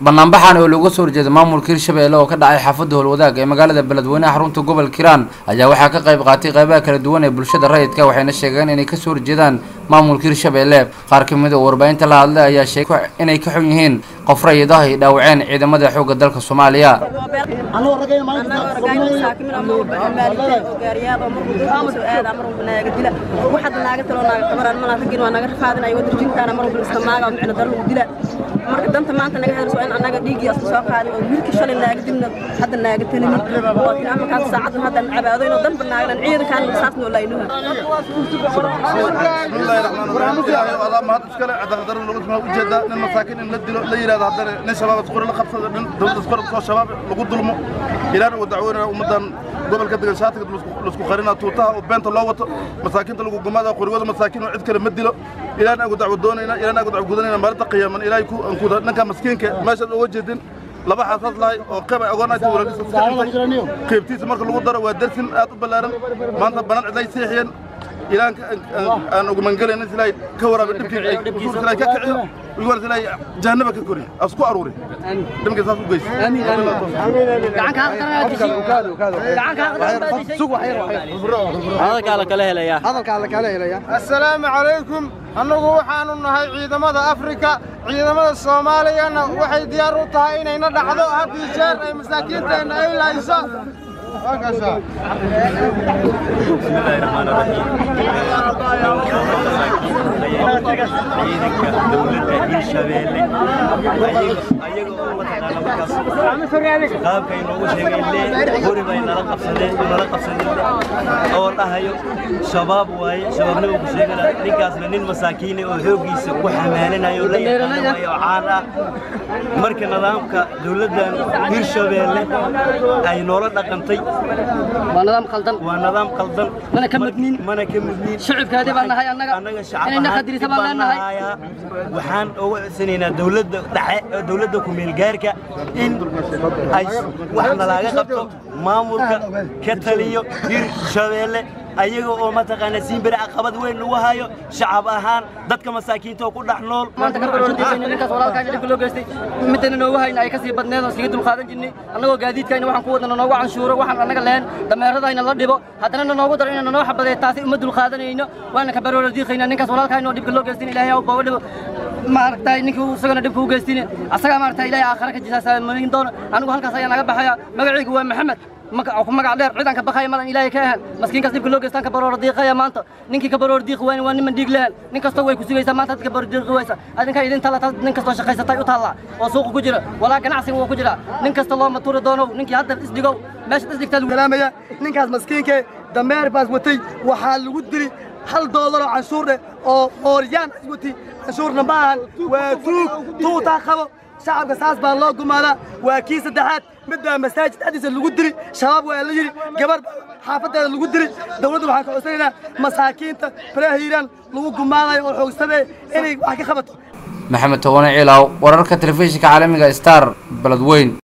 banaanbaxan oo looga soo horjeeda maamulka hirshabelle oo ka dhacay xaafadda howlwadaag ee magaalada beledweynaha xarunta gobolka hiiraan ayaa waxaa ka qayb qaatay qaybaha kala duwan ee bulshada rayidka waxayna sheegeen inay kasoo horjeedaan maamulka hirshabelle qaar ka mid oo warbaahinta la hadlay ayaa sheegay inay ka xun yihiin qof rayidaha ay dhaawaceen ciidamada xoogga dalka soomaaliya marka danta maanta naga hadlayso in annaga dhiiggii asku soo qaadin oo wiilka shalay naaga dibna hadda naaga talinin oo kin amarkaas saacadan hadda cabaadayno danba naagnan ciidankaan saas noo laynuha bismillahi raxmaan raxiim allah mahad iskale cadaaladaro lagu smaa ujeedaa nin masaakiin in la dilo la yidhahdo haddana nin shabaab isqori la qabsado nin dowladda isqori soo shabaab lagu dulmo ilaana uu dacweynaya ummaddan gobolka degan shaatiga laisku qarinaa tuutaha oo beenta loo wato masaakiinta lagu gumaada qorigooda masaakiin oo cid kale ma dilo ilaana agu dacwo doonayna ilaana agu dacwo gudanayna maalinta qiyaaman ilaahay ku ankuda ninka maskiinka meeshaad uga jeedin laba xaasaas lahay oo qayb ay ogoonaysa walaalihiisa iska dhintay qaybtiisa marka lagu daro waa darsin aad u ballaaran maanta banaan cidlay seexiyeen ilaanka aan ugu mangalayna ilaahay ka waraabe dhibkii usuurka ilaahay ka kiciyo wiiwaas ilaahay jahannaba ka koriyo asku aruuri dhibka saas u geysa assalaamu calaykum annagu waxaannu nahay ciidamada afrika ciidamada soomaaliyana waxay diyaar u tahay inayna dhacdo haddii jeer ay masaakiinteenna ay lahayso ciidanka dowladda hirshabeelle ayaga oo mataqaana markaas qaabkay noogu sheegeen hori bay nala qabsadeen nala qabsadeen oo dhahayo shabaab waaye shabaabnima ku sheegana ninkaasna nin masaakiine oo xooggiisa ku xamaalinayo la yaqaano waaye oo caan ah marka nidaamka dowladdan hirshabeelle ay noola dhaqantay waa nidaam qaldan waa nidaam qaldan mana ka mudnin mana ka mudnin shicibkaadii baan nahay annaga annaga inayna qadirisa baan leenahay shacab waxaan uga codsanaynaa dowladda dhexe dowladda ku-meel gaarka in ay wax nalaaga qabto maamulka ka taliyo hirshabeelle ayaga oo mataqaana siinbere caqabad weyn lagu hayo shacab ahaan dadka masaakiinta oo ku dhex nool maanta ka barordiisayna ninkaas walaalkayna dhibka loo geystay midana noogu hayna ay ka sii badneed oo siga dulqaadan jirnay annagoo gaadiidkayna waxaan ku wadana noogu canshuuro waxaan annaga lehen dameeradayna la dhibo haddana na noogu daro inayna noo xabadeey taasi uma dulqaadanayno waana ka barordiiqayna ninkaas walaalkayna oo dhibka loo geystin ilaahay ha booba dhibo maaragtay ninkii isagana dhibka u geystin asagaa maaragtay ilaahay aakhara ka jisaasamarin doono anigu halkaas ayaa naga baxaya magacaygu waa maxamed ku magac dheer ciidanka bakaya madan ilaahay ka ahan maskiinkaas dhibka loo geystaan ka baroor diiqaya maanta ninkii ka baroor diiqi waayna waa niman dhiig lehan nin kastoo way ku sugaysaa maanta dadka baroor diiqi waysa adinka idin tala taas nin kastoo shaqaysatay u taallaa oo suuqa ku jira walaa ganacsiga wuu ku jira nin kasta loo matuuri doono ninkii hadda isdhigow meesha isdhigtaa lagu salaamaya ninkaas maskiinke dameer baas watay waxaa lagu dili hal doolar oo canshuur dheh oo mooryaan is watay canshuurna ma ahan waa tuug tuutaa qabo shacabka saas baa loo gumaadaa waa kii saddexaad mid baa masaajid dhexdiisa lagu diri shabaab waa la yidhi gabar xaafadeeda lagu diri dawladda waxaan ka codsanaynaa masaakiinta faraha hiiraan lagu gumaadayo oo xoogsadee inay wax ka qabato maxamed towane ciilaaw wararka telefishinka caalamiga star beledweyn